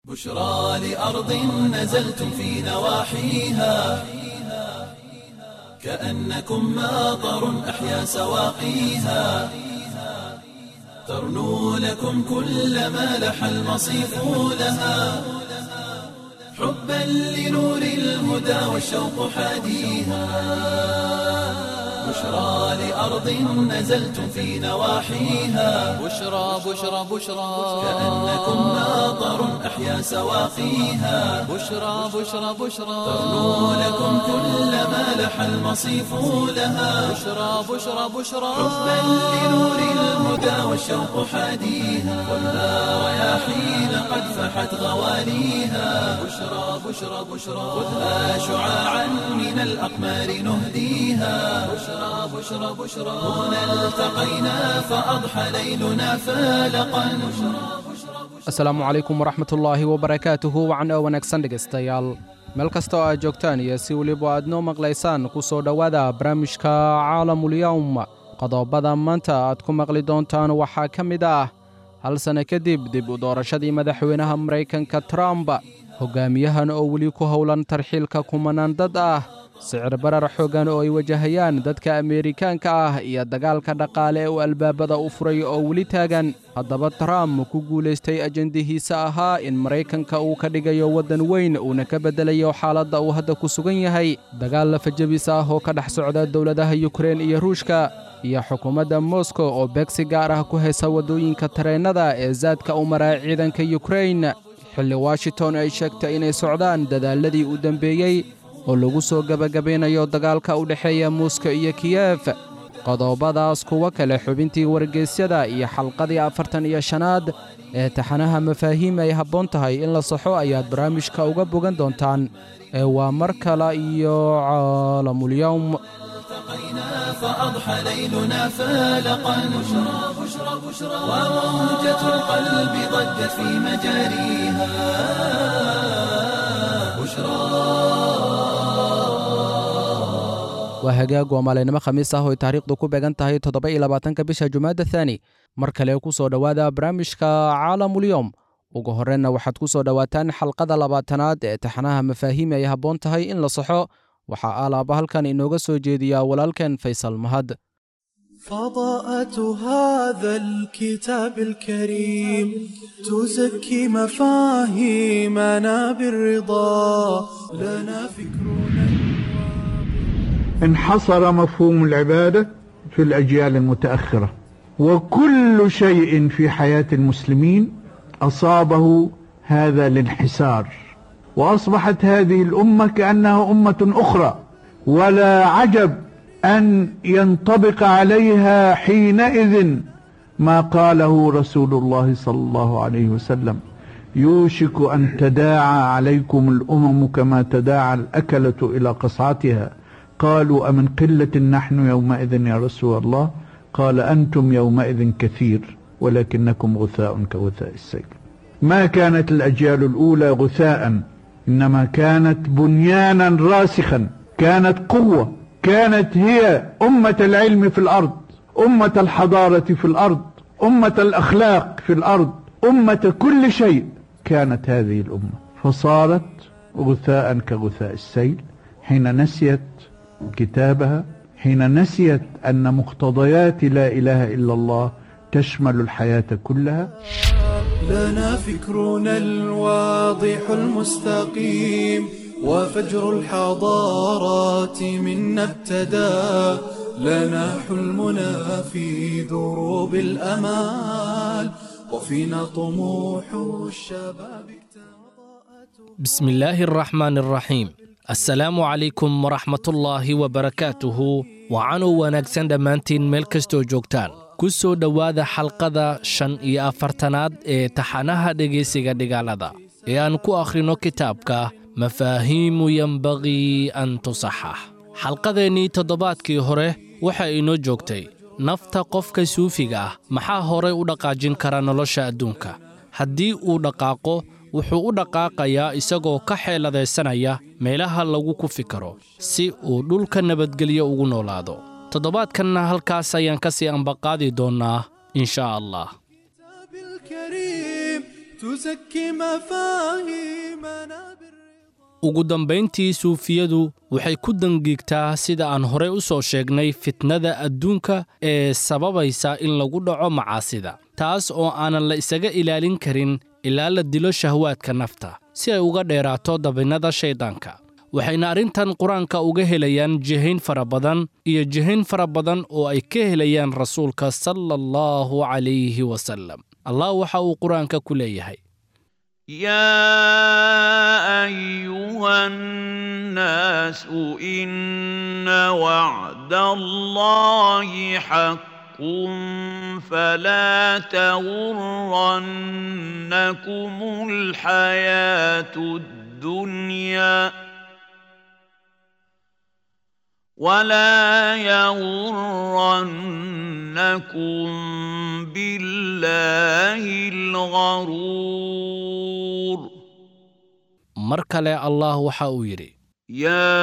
بشرى لأرض نزلتم في نواحيها كأنكم ماطر أحيا سواقيها ترنو لكم كل ما لح المصيف لها حبا لنور الهدى والشوق حاديها بشرى لأرض نزلتم في نواحيها بشرى بشرى بشرى كأنكم ماطر أحيا سواقيها بشرى بشرى بشرى ترنو لكم كل ما لح المصيف لها بشرى بشرى بشرى حبا لنور الهدى والشوق حاديها والنار رياحين قد فحت غواليها بشرى بشرى بشرى خذها شعاعا من الأقمار نهديها بشرى بشرى بشرى هنا التقينا فأضحى ليلنا فالقا asalaamu calaykum waraxmatullaahi wabarakaatuhu wacan oo wanaagsan dhegaystayaal meel kasta oo aad joogtaan iyo si weliba aad noo maqlaysaan ku soo dhowaada barnaamijka caalamulyowm qodobada maanta aad ku maqli doontaan waxaa ka mid ah hal sanno kadib dib u doorashadii madaxweynaha maraykanka trump hogaamiyahan oo weli ku howlan tarxiilka kumanaan dad ah sicir barar xooggan oo ay wajahayaan dadka ameerikaanka ah iyo dagaalka dhaqaale ee uu albaabada u furay oo weli taagan haddaba trump ku guulaystay ajendihiisa ahaa in maraykanka uu ka dhigayo waddan weyn uuna ka beddelayo xaaladda uu hadda ku sugan yahay dagaal lafajabis ah oo ka dhex socda dowladaha yukrein iyo ruushka iyo xukuumadda moskow oo beegsi gaar ah ku haysa waddooyinka tareennada ee saadka u maraa ciidanka yukrein xilli washington ay sheegtay inay socdaan dadaaladii u dembeeyey oo lagu soo gebagabaynayo dagaalka u dhexeeya muuska iyo kiyef qodobadaas kuwa kale xubintii wargeysyada iyo xalqadii afartan iyo shanaad ee taxanaha mafaahiim ay habboon tahay in la saxo ayaad barnaamijka uga bogan doontaan ee waa mar kale iyo caalamulyowm التقينا فأضحى ليلنا فالقا بشرى بشرى بشرى وموجة القلب ضجت في مجاريها waa hagaag waa maalinimo khamiis ah oo ay taariikhdu ku beegan tahay toddoba iyo labaatanka bisha jumaada thaani mar kale ku soo dhowaada barnaamijka caalamulyowm ugu horreynna waxaad ku soo dhowaataan xalqada labaatanaad ee taxanaha mafaahiim ay habboon tahay in la saxo waxaa aalaaba halkan inooga soo jeediyaa walaalkeen faysal mahad فضاءة هذا الكتاب الكريم تزكي مفاهيمنا بالرضا لنا فكرنا انحصر مفهوم العبادة في الأجيال المتأخرة وكل شيء في حياة المسلمين أصابه هذا الانحسار وأصبحت هذه الأمة كأنها أمة أخرى ولا عجب أن ينطبق عليها حينئذ ما قاله رسول الله صلى الله عليه وسلم يوشك أن تداعى عليكم الأمم كما تداعى الأكلة إلى قصعتها قالوا أمن قلة نحن يومئذ يا رسول الله قال أنتم يومئذ كثير ولكنكم غثاء كغثاء السيل ما كانت الأجيال الأولى غثاء إنما كانت بنيانا راسخا كانت قوة كانت هي أمة العلم في الأرض أمة الحضارة في الأرض أمة الأخلاق في الأرض أمة كل شيء كانت هذه الأمة فصارت غثاء كغثاء السيل حين نسيت كتابها حين نسيت أن مقتضيات لا إله إلا الله تشمل الحياة كلها لنا فكرنا الواضح المستقيم وفجر الحضارات منا ابتدى لنا حلمنا في دروب الأمال وفينا طموح الشباب بسم الله الرحمن الرحيم assalaamu calaykum waraxmatullaahi wabarakaatuhu wacanuu wanaagsan dhammaantiin meel kastoo joogtaan ku soo dhowaada xalqada shan iyo afartanaad ee taxanaha dhegaysiga dhigaalada ee aan ku akhrino kitaabka mafaahiimu yembaqii an tusaxax xalqadeennii toddobaadkii hore waxaa inoo joogtay nafta qofka suufiga ah maxaa horay u dhaqaajin kara nolosha adduunka haddii uu dhaqaaqo wuxuu u dhaqaaqayaa isagoo ka xeeladaysanaya meelaha lagu ku fikaro si uu dhulka nabadgelyo ugu noolaado toddobaadkanna halkaas ayaan ka sii ambaqaadi doonnaa inshaa allah الكريم تزكي مفاهيمنا بالرضا ugu dambayntii suufiyadu waxay ku dangiigtaa sida aan horey u soo sheegnay fitnada adduunka ee sababaysa in lagu dhaco macaasida taas oo aanan la isaga ilaalin karin ilaa la dilo shahwaadka nafta si ay uga dheeraato dabinnada shayddaanka waxayna arrintan qur-aanka uga helayaan jihayn fara badan iyo jihayn fara badan oo ay ka helayaan rasuulka sala allahu calayhi wasallam allah waxa uu qur-aanka ku leeyahay يا ايها الناس ان وعد الله حق فلا تغرنكم الحياه الدنيا ولا يغرنكم بالله الغرور mar kale allah waxa uu yidhi يا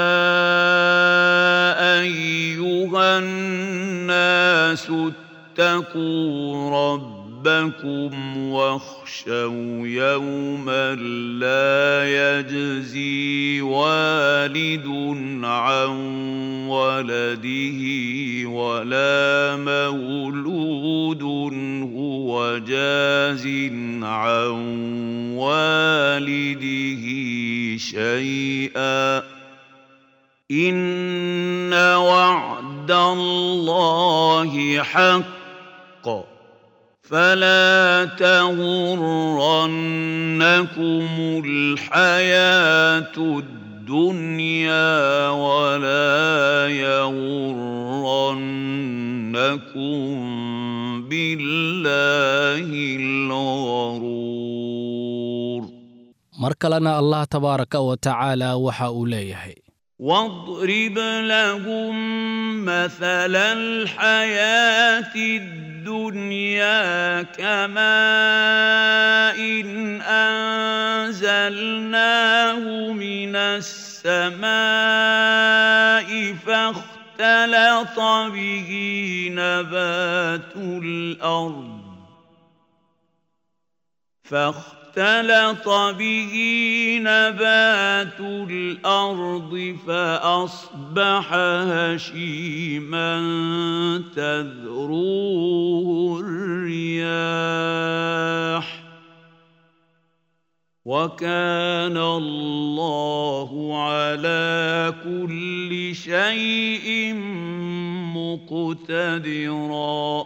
ايها الناس اتقوا ربكم واخشوا يوما لا يجزي والد عن ولده ولا مولود هو جاز عن والده شيئا ان وعد الله حق فلا تغرنكم الحياه الدنيا ولا يغرنكم بالله الغرور mar kalena allah tabaaraka wa tacaala waxa uu leeyahay واضرب لهم مثل الحياة الدنيا كماء إن أنزلناه من السماء فاختلط به نبات الأرض فاختلط به نبات الأرض فأصبح هشيما تذروه الرياح وكان الله على كل شيء مقتدرا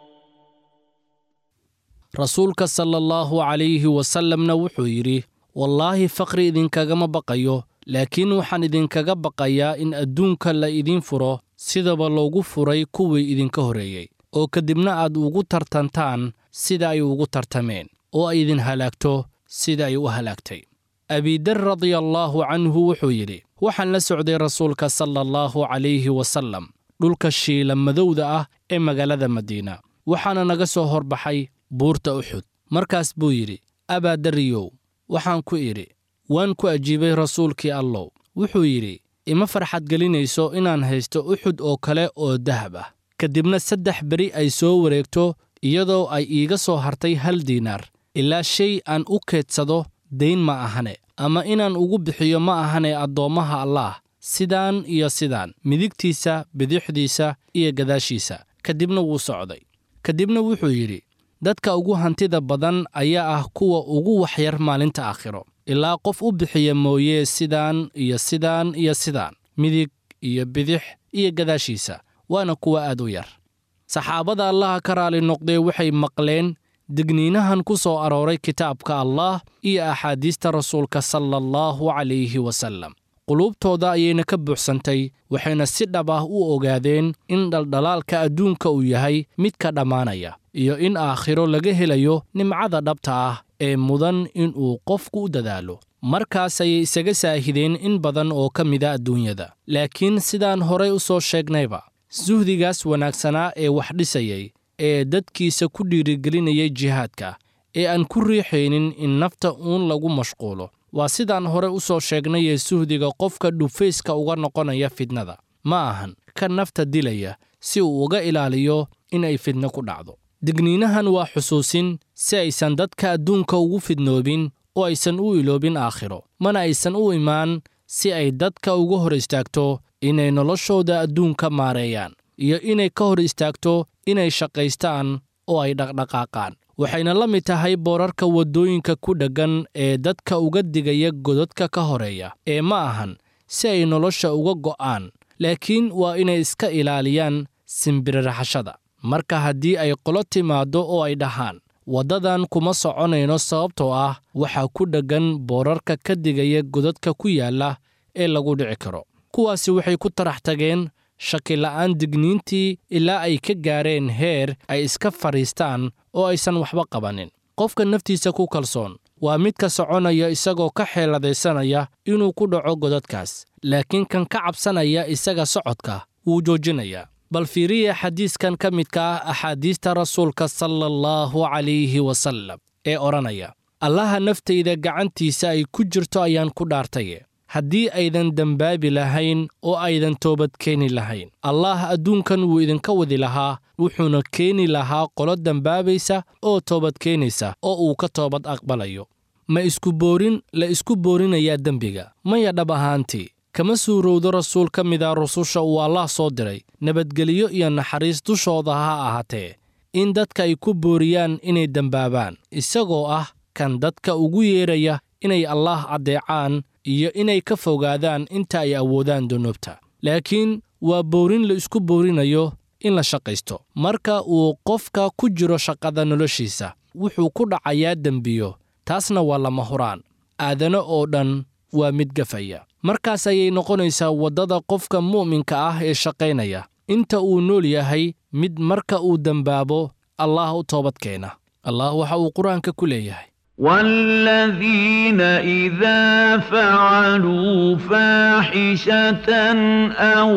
rasuulka sala allahu calayhi wasallamna wuxuu yidhi wallaahi faqri idinkagama baqayo laakiin waxaan idinkaga baqayaa in adduunka la idiin furo sidaba loogu furay kuwii idinka horreeyey oo kadibna aad ugu tartantaan sida ay ugu tartameen oo ay idin halaagto sida ay u halaagtay abidar radiallaahu canhu wuxuu yidhi waxaan la socday rasuulka sala allahu calayhi wasallam dhulka shiila madowda ah ee magaalada madiina waxaana naga soo horbaxay buurta uxud markaas buu yidhi abaadariyow waxaan ku idhi waan ku ajiibay rasuulkii allow wuxuu yidhi ima farxad gelinayso inaan haysto uxud oo kale oo dahab ah kadibna saddex beri ay soo wareegto iyadoo ay iiga soo hartay hal diinaar ilaa shay aan u keedsado dayn ma ahane ama inaan ugu bixiyo ma ahane addoommaha allaah sidaan iyo sidaan midigtiisa bidixdiisa iyo gadaashiisa kadibna wuu socday kadibna wuxuu yidhi dadka ugu hantida badan ayaa ah kuwa ugu waxyar maalinta aakhiro ilaa qof u bixiya mooye sidaan iyo sidaan iyo sidaan midig iyo bidix iyo gadaashiisa waana kuwa aad u yar saxaabada allaha ka raali noqdee waxay maqleen digniinahan ku soo arooray kitaabka allaah iyo axaadiista rasuulka sala allahu calayhi wasallam quluubtooda ayayna ka buuxsantay waxayna si dhab ah u ogaadeen in dhaldhalaalka adduunka uu yahay mid ka dhammaanaya iyo in aakhiro laga helayo nimcada dhabta ah ee mudan inuu qofku u dadaalo markaas ayay isaga saahideen in badan oo ka mida adduunyada laakiin sidaan horay u soo sheegnayba suhdigaas wanaagsanaa ee wax dhisayay ee dadkiisa ku dhiirigelinayay jihaadka ee aan ku riixaynin in nafta uun lagu mashquulo waa sidaan hore u soo sheegnayee suhdiga qofka dhufayska uga noqonaya fidnada ma ahan ka nafta dilaya si uu uga ilaaliyo in ay fidno ku dhacdo digniinahan waa xusuusin si aysan dadka adduunka ugu fidnoobin oo aysan u iloobin aakhiro mana aysan u imaan si ay dadka uga hor istaagto inay noloshooda adduunka maareeyaan iyo inay ka hor istaagto inay shaqaystaan oo ay dhaqdhaqaaqaan waxayna la mid tahay boorarka waddooyinka ku dheggan ee dadka uga digaya godadka ka horeeya ee ma ahan si ay nolosha uga go'aan laakiin waa inay iska ilaaliyaan simbiriraxashada marka haddii ay qolo timaaddo oo ay dhahaan waddadan kuma soconayno sababtoo ah waxaa ku dheggan boorarka ka digaya godadka ku yaalla ee lagu dhici karo kuwaasi waxay ku tarax tageen shakila'aan digniintii ilaa ay ka gaareen heer ay iska fadhiistaan oo aysan waxba qabanin qofka naftiisa ku kalsoon waa midka soconaya isagoo ka xeeladaysanaya inuu ku dhaco godadkaas laakiin kan ka cabsanaya isaga socodka wuu joojinayaa bal fiiriya xadiiskan ka midka ah axaadiista rasuulka sala allahu calayhi wasallam ee odhanaya allaha naftayda gacantiisa ay ku jirto ayaan ku dhaartaye haddii aydan dembaabi lahayn oo aydan toobad keeni lahayn allaah adduunkan wuu idinka wadi lahaa wuxuuna keeni lahaa qolo dembaabaysa oo toobad keenaysa oo uu ka toobad aqbalayo ma isku boorin la isku boorinayaa dembiga maya dhab ahaantii kama suurowdo rasuul ka mida rususha uu allaah soo diray nabadgelyo iyo naxariis dushooda ha ahaatee in dadka ay ku booriyaan inay dembaabaan isagoo ah kan dadka ugu yeedhaya inay allaah addeecaan iyo inay ka fogaadaan inta ay awoodaan dunuubta laakiin waa boorin la isku boorinayo in la shaqaysto marka uu qofka ku jiro shaqada noloshiisa wuxuu ku dhacayaa dembiyo taasna waa lama huraan aadano oo dhan waa mid gafaya markaas ayay noqonaysaa waddada qofka mu'minka ah ee shaqaynaya inta uu nool yahay mid marka uu dembaabo allaah u toobad keena allah waxa uu qur-aanka ku leeyahay والذين إذا فعلوا فاحشة أو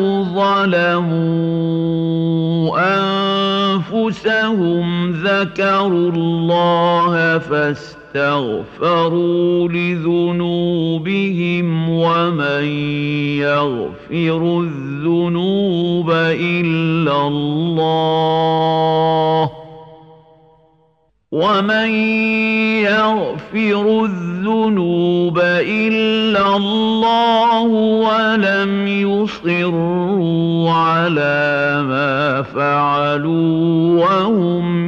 ظلموا أنفسهم ذكروا الله فاستغفروا لذنوبهم ومن يغفر الذنوب إلا الله ومن يغفر الذنوب إلا الله ولم يصروا على ما فعلوا وهم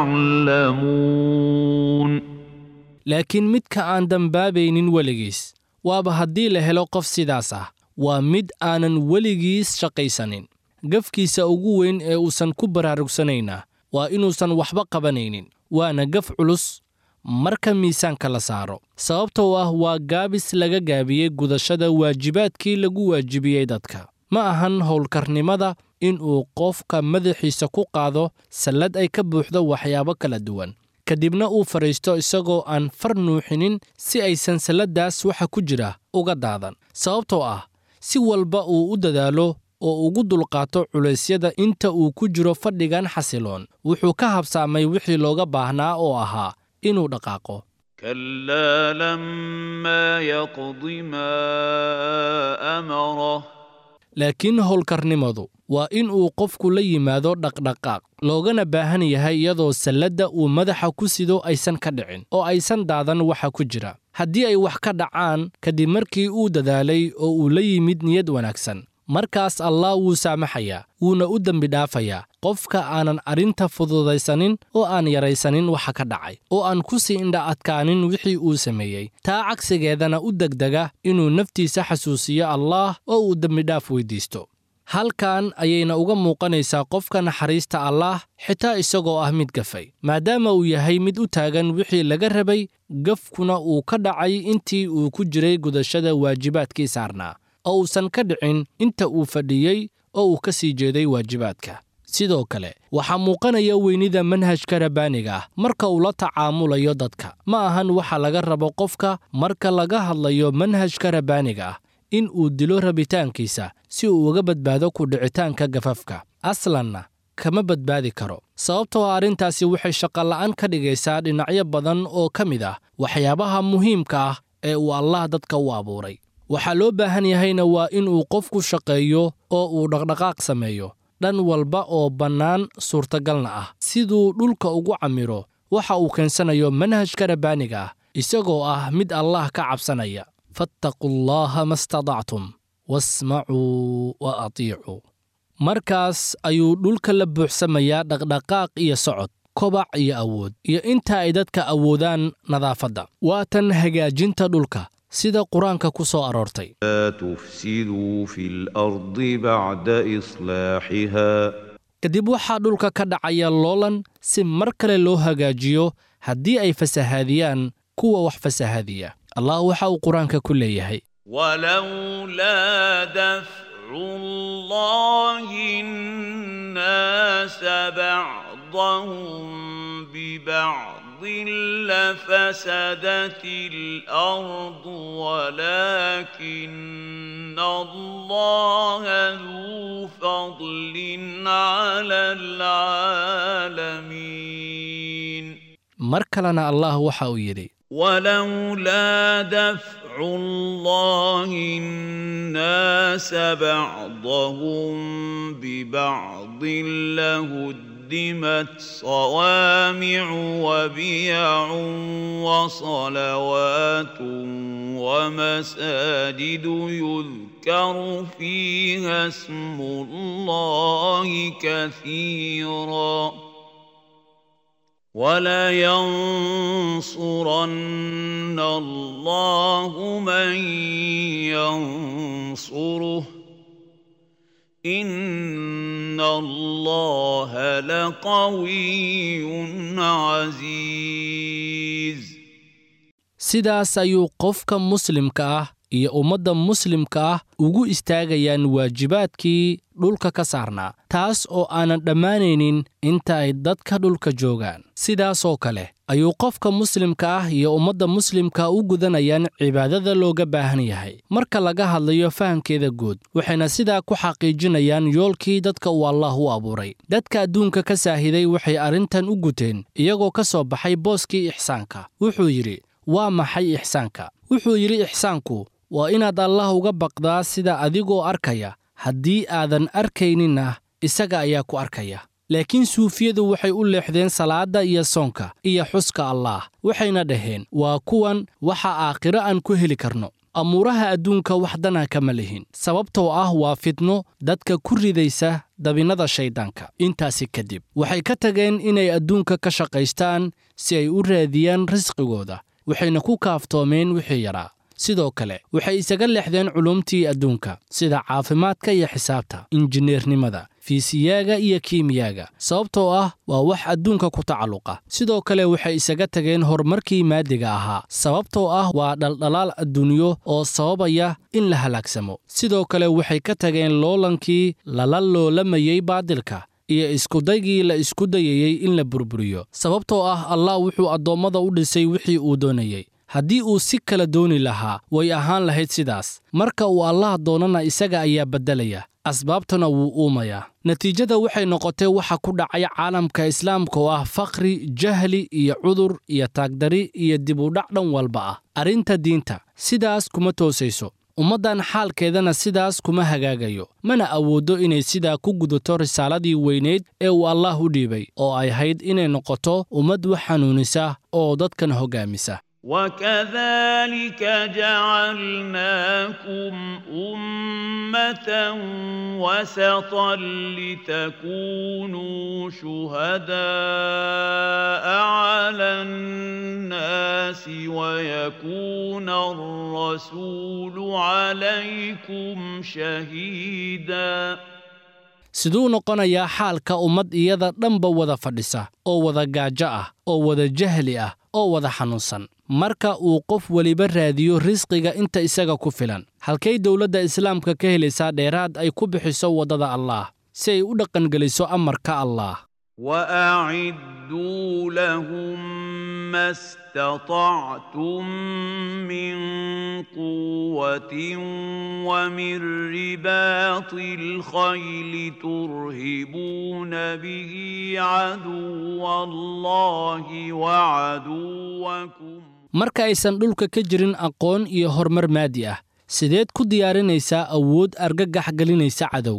يعلمون laakiin midka aan dembaabaynin weligiis waaba haddii la helo qof sidaas ah waa mid aanan weligiis shaqaysanin gafkiisa ugu weyn ee uusan ku baraarugsanaynaa waa inuusan waxba qabanaynin waana gaf culus marka miisaanka la saaro sababtoo ah waa gaabis laga gaabiyey gudashada waajibaadkii lagu waajibiyey dadka ma ahan howlkarnimada in uu qofka madaxiisa ku qaado sallad ay ka buuxdo waxyaabo kala duwan kadibna uu fadhiisto isagoo aan far nuuxinin si aysan salladdaas waxa ku jira uga daadan sababtoo ah si walba uu u dadaalo oo ugu dulqaato culaysyada inta uu ku jiro fadhigan xasiloon wuxuu ka habsaamay wixii looga baahnaa oo ahaa inuu dhaqaaqo كلا لما يقض ما أمره laakiin howlkarnimadu waa in uu qofku la yimaado dhaqdhaqaaq loogana baahan yahay iyadoo salladda uu madaxa ku sido aysan ka dhicin oo aysan daadan waxa ku jira haddii ay wax ka dhacaan kadib markii uu dadaalay oo uu la yimid niyad wanaagsan markaas allah wuu saamaxayaa wuuna u dembi dhaafayaa qofka aanan arrinta fududaysanin oo aan yaraysanin waxa ka dhacay oo aan ku sii indha adkaanin wixii uu sameeyey taa cagsigeedana u degdega inuu naftiisa xasuusiyo allaah oo uu dembidhaaf weyddiisto halkan ayayna uga muuqanaysaa qofka naxariista allaah xitaa isagoo ah mid gafay maadaama uu yahay mid u taagan wixii laga rabay gafkuna uu ka dhacay intii uu ku jiray gudashada waajibaadkii saarnaa oo uusan ka dhicin inta uu fadhiyey oo uu ka sii jeeday waajibaadka sidoo kale waxaa muuqanaya weynida manhajka rabbaaniga ah marka uu la tacaamulayo dadka ma ahan waxa laga rabo qofka marka laga hadlayo manhajka rabbaaniga ah in uu dilo rabitaankiisa si uu uga badbaado ku dhicitaanka gafafka aslanna kama badbaadi karo sababtoo arrintaasi waxay shaqola'aan ka dhigaysaa dhinacyo badan oo ka mid ah waxyaabaha muhiimka ah ee uu allah dadka u abuuray waxaa loo baahan yahayna waa in uu qofku shaqeeyo oo uu dhaqdhaqaaq sameeyo dhan walba oo bannaan suurtagalna ah siduu dhulka ugu camiro waxa uu keensanayo manhajka rabbaaniga ah isagoo ah mid allah ka cabsanaya fattaquu llaaha ma stadactum wasmacuu wa atiicuu markaas ayuu dhulka la buuxsamayaa dhaqdhaqaaq iyo socod kobac iyo awood iyo inta ay dadka awoodaan nadaafadda waa tan hagaajinta dhulka sida qur-aanka ku soo aroortay لا تفسدوا في الأرض بعد إصلاحها kadib waxaa dhulka ka dhacaya loolan si mar kale loo hagaajiyo haddii ay fasahaadiyaan kuwa wax fasahaadiya allah waxa uu qur-aanka ku leeyahay ولولا دفع الله الناس بعضهم ببعض لفسدت الأرض ولكن الله ذو فضل على العالمين mar kalena allah waxa uu yidhi ولولا دفع الله الناس بعضهم ببعض لهدمت صوامع وبيع وصلوات ومساجد يذكر فيها اسم الله كثيراً ولينصرن الله من ينصره إن الله لقوي عزيز sidaas ayuu qofka muslimka ah iyo ummadda muslimka ah ugu istaagayaan waajibaadkii dhulka ka saarnaa taas oo aanan dhammaanaynin inta ay dadka dhulka joogaan sidaasoo kale ayuu qofka muslimka ah iyo ummadda muslimka u gudanayaan cibaadada looga baahan yahay marka laga hadlayo fahamkeeda guud waxayna sidaa ku xaqiijinayaan yoolkii dadka uu allah u abuuray dadka adduunka ka saahiday waxay arrintan u guteen iyagoo ka soo baxay booskii ixsaanka wuxuu yidhi waa maxay ixsaanka wuxuu yidhi ixsaanku waa inaad allah uga baqdaa sida adigoo arkaya haddii aadan arkayninna isaga ayaa ku arkaya laakiin suufiyadu waxay u leexdeen salaadda iyo soonka iyo xuska allaah waxayna dhaheen waa kuwan waxa aakhiro aan ku heli karno amuuraha adduunka wax dana kama lihin sababtoo ah waa fidno dadka ku ridaysa dabinnada shayddaanka intaasi kadib waxay ka tageen inay adduunka ka shaqaystaan si ay u raadiyaan risqigooda waxayna ku kaaftoomeen wixii yaraa sidoo kale waxay isaga leexdeen culumtii adduunka sida caafimaadka iyo xisaabta injineernimada fiisiyaaga iyo kiimiyaaga sababtoo ah waa wax adduunka ku tacalluqa sidoo kale waxay isaga tageen horumarkii maadiga ahaa sababtoo ah waa dhaldhalaal adduunyo oo sababaya in la halaagsamo sidoo kale waxay ka tageen loolankii lala loolamayey baadilka iyo iskudaygii la isku dayayey in la burburiyo sababtoo ah allah wuxuu addoommada u dhisay wixii uu doonayey haddii uu si kala dooni lahaa way ahaan lahayd sidaas marka uu allah doonana isaga ayaa beddelaya asbaabtana wuu uumayaa natiijada waxay noqotay waxa ku dhacay caalamka islaamka oo ah faqri jahli iyo cudur iyo taagdari iyo dibudhac dhan walba ah arrinta diinta sidaas kuma toosayso ummaddan xaalkeedana sidaas kuma hagaagayo mana awooddo inay sidaa ku gudato risaaladii weyneyd ee uu allaah u dhiibay oo ay hayd inay noqoto ummad wax xanuunisa oo dadkan hoggaamisa وكذلك جعلناكم أمة وسطا لتكونوا شهداء على الناس ويكون الرسول عليكم شهيداً siduu noqonayaa xaalka ummad iyada dhanba wada fadhisa oo wada gaajo ah oo wada jahli ah oo wada xanuunsan marka uu qof weliba raadiyo risqiga inta isaga ku filan halkay dowladda islaamka ka helaysaa dheeraad ay ku bixiso waddada allaah si ay u dhaqangeliso amarka allaah وأعدوا لهم ما استطعتم من قوة ومن رباط الخيل ترهبون به عدو الله وعدوكم marka aysan dhulka ka jirin aqoon iyo horumar maadi ah sideed ku diyaarinaysaa awood argagax gelinaysa cadowga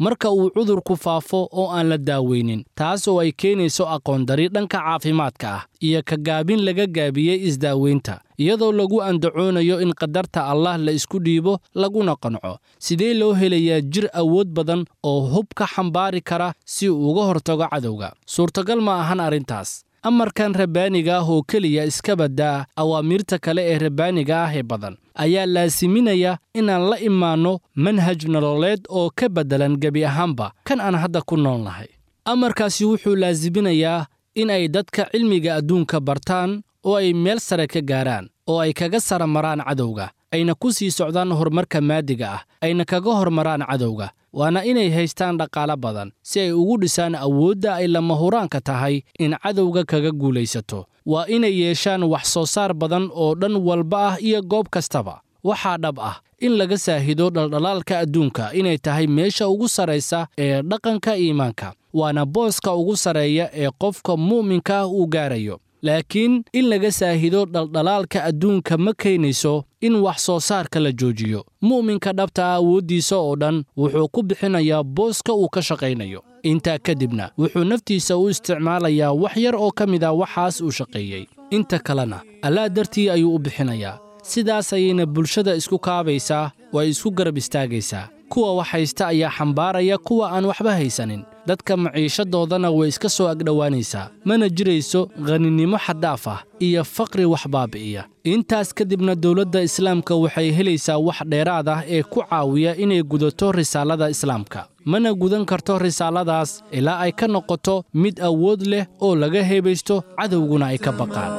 marka uu cudurku faafo oo aan la daaweynin taas oo ay keenayso aqoondari dhanka caafimaadka ah iyo ka gaabin laga gaabiyey isdaaweynta iyadoo lagu andacoonayo in qadarta allah la isku dhiibo laguna qanco sidee loo helayaa jir awood badan oo hub ka xambaari kara si uu uga hortago cadowga suurtagal ma ahan arrintaas amarkan rabbaaniga ah oo keliya iska baddaa awaamiirta kale ee rabbaaniga ah ee badan ayaa laasiminaya inaan la imaanno manhaj nololeed oo ka beddelan gebi ahaanba kan aan hadda ku nool nahay amarkaasi wuxuu laasiminayaa in ay dadka cilmiga adduunka bartaan oo ay meel sare ka gaaraan oo ay kaga sara maraan cadowga ayna ku sii socdaan horumarka maadiga ah ayna kaga hormaraan cadowga waana inay haystaan dhaqaalo badan si ay ugu dhisaan awoodda ay lama huraanka tahay in cadowga kaga guulaysato waa inay yeeshaan wax soo saar badan oo dhan walba ah iyo goob kastaba waxaa dhab ah in laga saahido dhaldhalaalka adduunka inay tahay meesha ugu sarraysa ee dhaqanka iimaanka waana booska ugu sarreeya ee qofka mu'minka ah uu gaarayo laakiin in laga saahido dhaldhalaalka adduunka ma keenayso in wax soo saarka la joojiyo mu'minka dhabta ah awooddiisa oo dhan wuxuu ku bixinayaa booska uu ka shaqaynayo intaa kadibna wuxuu naftiisa u isticmaalayaa wax yar oo ka mid a waxaas uu shaqeeyey inta kalena allaa dartii ayuu u bixinayaa sidaas ayayna bulshada isku kaabaysaa oo ay isku garab istaagaysaa kuwa wax haysta ayaa xambaaraya kuwa aan waxba haysanin dadka maciishadoodana way iska soo agdhowaanaysaa mana jirayso khaninimo xaddaaf ah iyo faqri wax baabi'iya intaas kadibna dowladda islaamka waxay helaysaa wax dheeraad ah ee ku caawiya inay gudato risaalada islaamka mana gudan karto risaaladaas ilaa ay ka noqoto mid awood leh oo laga heebaysto cadowguna ay ka baqaan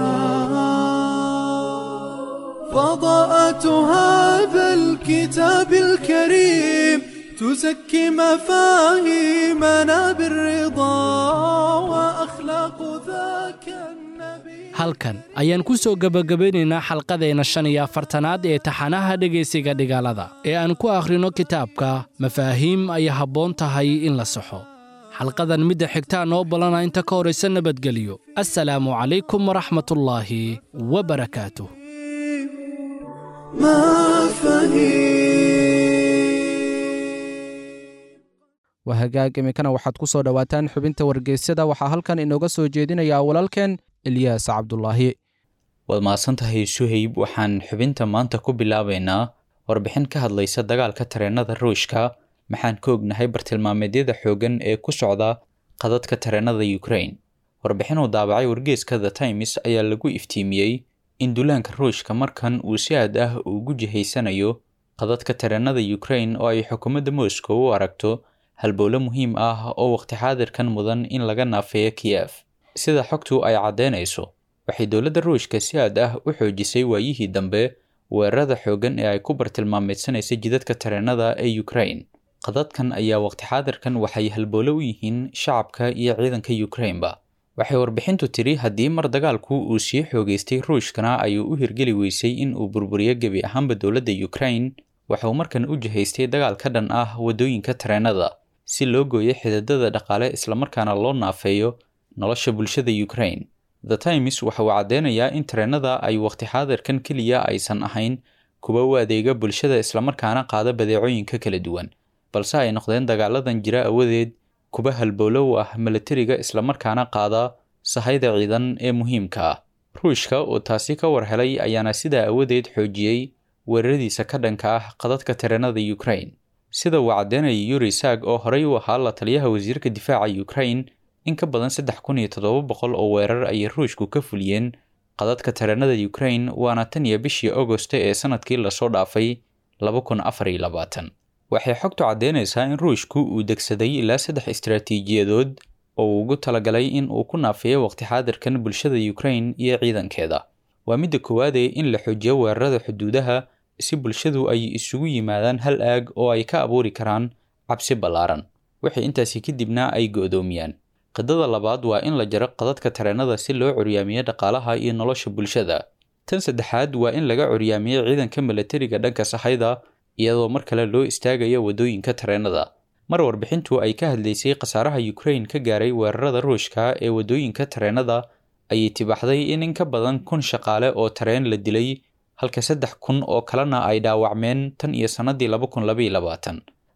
فضاءة هذا الكتاب الكريم تزكي مفاهيمنا بالرضا وأخلاق ذاك النبي halkan ayaan ku soo gebagabaynaynaa xalqadeenna shan iyo afartanaad ee taxanaha dhegaysiga dhigaalada ee aan ku akhrino kitaabka mafaahiim ay habboon tahay in la saxo xalqadan midda xigtaa noo ballana inta ka horaysa nabadgelyo assalaamu calaykum waraxmatullaahi wabarakaatuh waa hagaag iminkana waxaad ku soo dhowaataan xubinta wargeysyada waxaa halkan inooga soo jeedinayaa walaalkeen ilyaas cabdulaahi waad mahadsantahay suhayb waxaan xubinta maanta ku bilaabaynaa warbixin ka hadlaysa dagaalka tareenada ruushka maxaan ka ognahay bartilmaameedyada xooggan ee ku socda qadadka tareenada ukraine warbixin uu daabacay wargeeska the times ayaa lagu iftiimiyey in duulaanka ruushka markan uu si aad ah ugu jihaysanayo qadadka tareenada ukraine oo ay xukuumadda moscow u aragto halbowlo muhiim ah oo waqti xaadirkan mudan in laga naafeeyo kiyef sida xogtu ay caddeynayso waxay dowladda ruushka si aad ah u xoojisay waayihii dambe weerarada xooggan ee ay ku bartilmaameedsanaysa jidadka tareenada ee ukraine qadadkan ayaa waqti xaadirkan waxay halbowlo u yihiin shacabka iyo ciidanka ukraineba waxay warbixintu tiri haddii mar dagaalku uu sii xoogeystay ruushkana ayuu u hirgeli weysay in uu burburiyo gebi ahaanba dowladda ukraine waxauu markan u jihaystay dagaal ka dhan ah waddooyinka tareenada si loo gooyo xididada dhaqaale islamarkaana loo naafeeyo nolosha bulshada ukraine the times waxa uu caddeynayaa in tareenada ay waqti xaadirkan keliya aysan ahayn kuwa u adeega bulshada islamarkaana qaada badeecooyinka kala duwan balse ay noqdeen dagaaladan jira awadeed kuba halbowlo u ah milatariga islamarkaana qaada sahayda ciidan ee muhiimka ah ruushka oo taasi ka war helay ayaana sidaa awadeed xoojiyey weeraradiisa ka dhanka ah qadadka tareenada ukraine sida uu caddeynaya yuri sag oo horey u ahaa la taliyaha wasiirka difaaca ukraine in ka badan saddex kun iyo toddoba boqol oo weerar ayay ruushku ka fuliyeen qadadka tareenada ukraine waana tan iyo bishii agosto ee sanadkii lasoo dhaafay laba kun afar iyo labaatan waxay xogtu caddeynaysaa in ruushku uu degsaday ilaa saddex istaraatiijiyadood oo uu ugu talagalay in uu ku naafeeyo waqti xaadirkan bulshada ukraine iyo ciidankeeda waa midda koowaadee in la xoojiyo weerarada xuduudaha si bulshadu ay isugu yimaadaan hal aag oo ay ka abuuri karaan cabsi ballaaran waxay intaasi kadibna ay go'doomiyaan qidada labaad waa in la jaro qadadka tareenada si loo curyaamiyo dhaqaalaha iyo nolosha bulshada tan saddexaad waa in laga curyaamiyo ciidanka milatariga dhanka sahayda iyadoo mar kale loo istaagayo waddooyinka tareenada mar warbixintu ay ka hadlaysay khasaaraha ukraine ka gaaray weerarada ruushka ee waddooyinka tareenada ayay tibaxday in in ka badan kun shaqaale oo tareen la dilay halka saddex kun oo kalena ay dhaawacmeen tan iyo sannadii laba kun labaiyo labaatan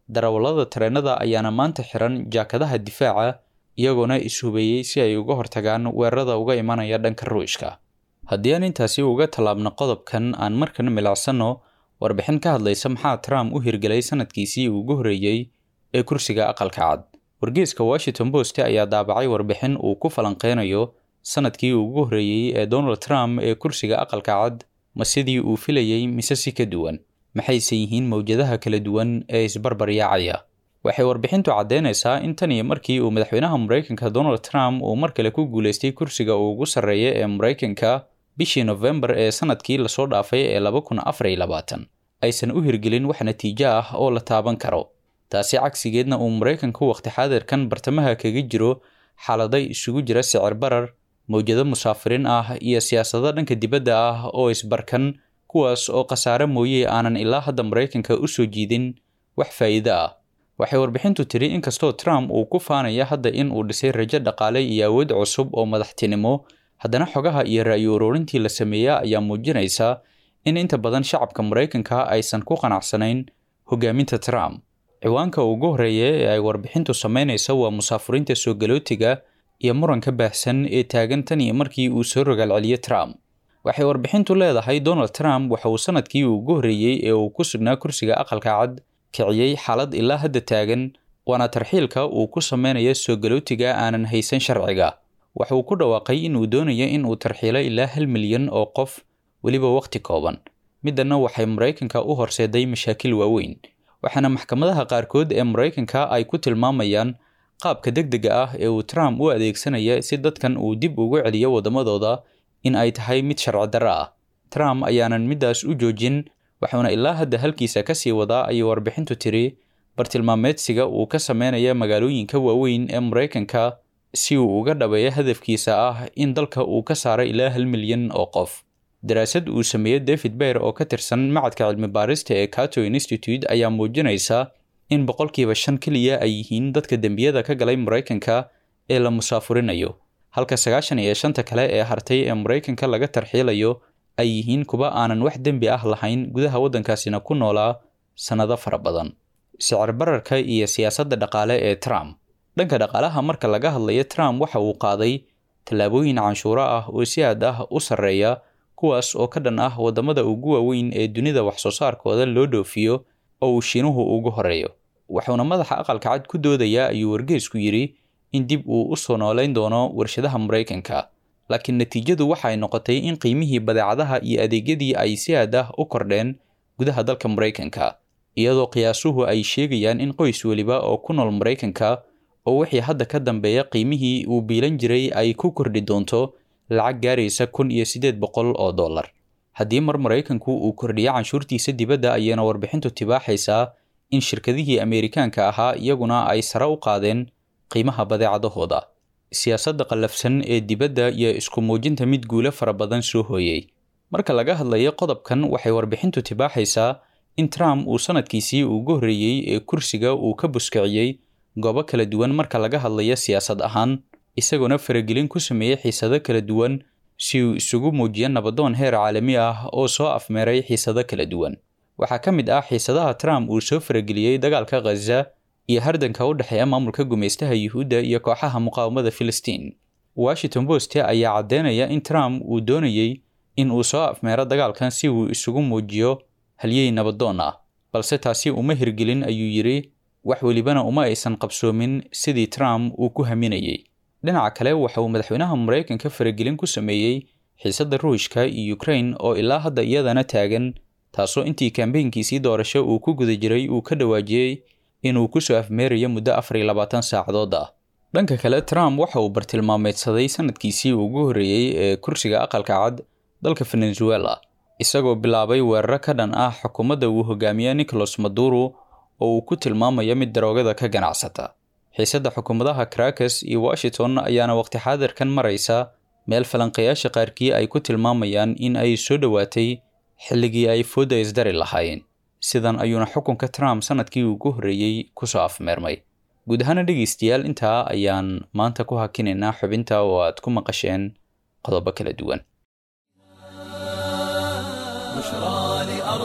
darawallada tareenada ayaana maanta xiran jaakadaha difaaca iyagoona ishubeeyey si ay uga hortagaan weerarada uga imanaya dhanka ruushka haddii aan intaasi uga tallaabno qodobkan aan markana milacsanno warbixin ka hadlaysa maxaa trump u hirgelay sanadkiisii ugu horreeyey ee kursiga aqalka cad wargeeska washington post ayaa daabacay warbixin uu ku falanqeynayo sanadkii ugu horreeyey ee donald trump ee kursiga aqalka cad ma sidii uu filayey mise si ka duwan maxayse yihiin mowjadaha kala duwan ee isbarbaryaacaya waxay warbixintu caddeynaysaa in tan iyo markii uu madaxweynaha maraykanka donald trump uu mar kale ku guulaystay kursiga uu ugu sarreeya ee maraykanka bishii nofembar ee sanadkii lasoo dhaafay ee laba kun afar iyo labaatan aysan u hirgelin wax natiijo ah oo la taaban karo taasi cagsigeedna uu maraykanku waqti xaadirkan bartamaha kaga jiro xaaladay isugu jira sicir barar mowjado musaafiriin ah iyo siyaasado dhanka dibadda ah oo isbarkan kuwaas oo khasaare mooye aanan ilaa hadda maraykanka u soo jiidin wax faa'iido ah waxay warbixintu tiri inkastoo trump uu ku faanaya hadda in uu dhisay rajo dhaqaale iyo awood cusub oo madaxtinimo haddana xogaha iyo ra'yi ururintii la sameeya ayaa muujinaysa in inta badan shacabka maraykanka aysan ku qanacsanayn hogaaminta trump ciwaanka ugu horreeya ee ay warbixintu samaynaysa waa musaafuriinta soo galootiga iyo muranka baahsan ee taagan tan iyo markii uu soo rogaal celiyo trump waxay warbixintu leedahay donald trump waxa uu sanadkii ugu horreeyey ee uu ku sugnaa kursiga aqalka cad kiciyey xaalad ilaa hadda taagan waana tarxiilka uu ku samaynayo soo galootiga aanan haysan sharciga waxa uu ku dhawaaqay inuu doonayo in uu tarxiilo ilaa hal milyan oo qof weliba wakhti kooban middanna waxay maraykanka u horseeday mashaakil waaweyn waxaana maxkamadaha qaarkood ee maraykanka ay ku tilmaamayaan qaabka degdega ah ee uu trump u adeegsanaya si dadkan uu dib ugu celiyo waddamadooda in ay tahay mid sharci darro ah trump ayaanan middaas u joojin waxuuna ilaa hadda halkiisa ka sii wadaa ayay warbixintu tiri bartilmaameedsiga uu ka sameynaya magaalooyinka waaweyn ee maraykanka si uu uga dhabeeyo hadafkiisa ah in dalka uu ka saaro ilaa hal milyan oo qof daraasad uu sameeyey david beer oo ka tirsan macadka cilmi baarista ee cato institute ayaa muujinaysa in boqolkiiba shan keliya ay yihiin dadka dembiyada ka galay maraykanka ee la musaafurinayo halka sagaashan iyo shanta kale ee hartay ee maraykanka laga tarxiilayo ay yihiin kuwa aanan wax dembi ah lahayn gudaha waddankaasina ku noolaa sannado fara badan sicir bararka iyo siyaasadda dhaqaale ee trump dhanka dhaqaalaha marka laga hadlayo trump waxa uu qaaday tallaabooyin canshuuro ah oo si aad ah u sarreeya kuwaas oo ka dhan ah waddamada ugu waaweyn ee dunida waxsoo saarkooda loo dhoofiyo oo uu shiinuhu ugu horeeyo wuxuuna madaxa aqalka cad ku doodayaa ayuu wargeesku yidhi in dib uu u soo noolayn doono warshadaha maraykanka laakiin natiijadu waxay noqotay in qiimihii badeecadaha iyo adeegyadii ay si aad ah u kordheen gudaha dalka maraykanka iyadoo qiyaasuhu ay sheegayaan in qoys weliba oo ku nool maraykanka oo wixii hadda ka dambeeya qiimihii uu biilan jiray ay ku kordhi doonto lacag gaaraysa kun iyo siddeed boqol oo dollar haddii mar maraykanku uu kordhiyo canshuurtiisa dibadda ayayna warbixintu tibaaxaysaa in shirkadihii ameerikaanka ahaa iyaguna ay sare u qaadeen qiimaha badeecadahooda siyaasadda qallafsan ee dibadda iyo isku muujinta mid guulo fara badan soo hooyey marka laga hadlayo qodobkan waxay warbixintu tibaaxaysaa in trump uu sanadkiisii ugu horreeyey ee kursiga uu ka buskiciyey goobo kala duwan marka laga hadlayo siyaasad ahaan isagoona faragelin ku sameeyey xiisado kala duwan si uu isugu muujiyo nabadoon heer caalami ah oo soo afmeeray xiisado kala duwan waxaa ka mid ah xiisadaha trump uu soo farageliyey dagaalka khaza iyo hardanka u dhexeeya maamulka gumaystaha yuhuudda iyo kooxaha muqaawamada filistiin washington post ayaa caddeynaya in trump uu doonayey in uu soo afmeero dagaalkan si uu isugu muujiyo halyey nabadoon ah balse taasi uma hirgelin ayuu yidhi wax welibana uma aysan qabsoomin sidii trump uu ku haminayey dhinaca kale waxa uu madaxweynaha maraykanka faragelin ku sameeyey xiisadda ruushka iyo ukrain oo ilaa hadda iyadana taagan taasoo intii kambeynkiisii doorasho uu ku guda jiray uu ka dhawaajiyey inuu ku soo afmeerayo muddo afar iyo labaatan saacadood ah dhanka kale trump waxa uu bartilmaameedsaday sanadkiisii ugu horreeyey ee kursiga aqalka cad dalka venezuela isagoo bilaabay weeraro ka dhan ah xukuumadda uu hogaamiye nicolas maduro oo uu ku tilmaamayo mid daroogada ka ganacsata xiisadda xukuumadaha caracas iyo washington ayaana waqti xaadirkan maraysa meel falanqayaasha qaarkii ay ku tilmaamayaan in ay soo dhowaatay xilligii ay foodda isdari lahaayeen sidan ayuuna xukunka trump sanadkii ugu horreeyey kusoo afmeermay guud ahaana dhegaystayaal intaa ayaan maanta ku hakinaynaa xubinta oo aad ku maqasheen qodobo kala duwan بشرى لأرض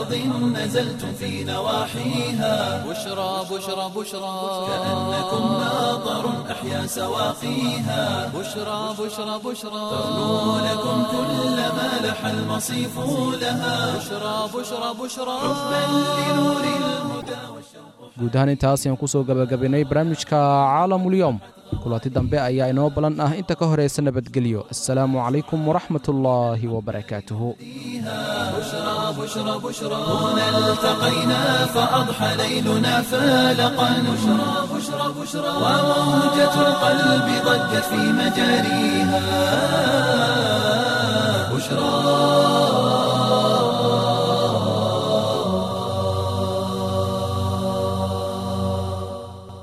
أرض نزلتم في نواحيها بشرى بشرى بشرى كأنكم ماطر أحيا سواقيها بشرى بشرى بشرى ترنو لكم كل ما لح المصيف لها بشرى بشرى بشرى حبا لنور الهدى guud ahaan intaas ayaan ku soo gabagabaynay barnaamijka caalamulyoom kulanti dambe ayaa inoo balan ah inta ka horaysa nabadgelyo assalaamu calaykum waraxmatullaahi wabarakaatuhu بشرى بشرى بشرى هنا التقينا فأضحى ليلنا فالقا بشرى بشرى بشرى وموجة القلب ضجت في مجاريها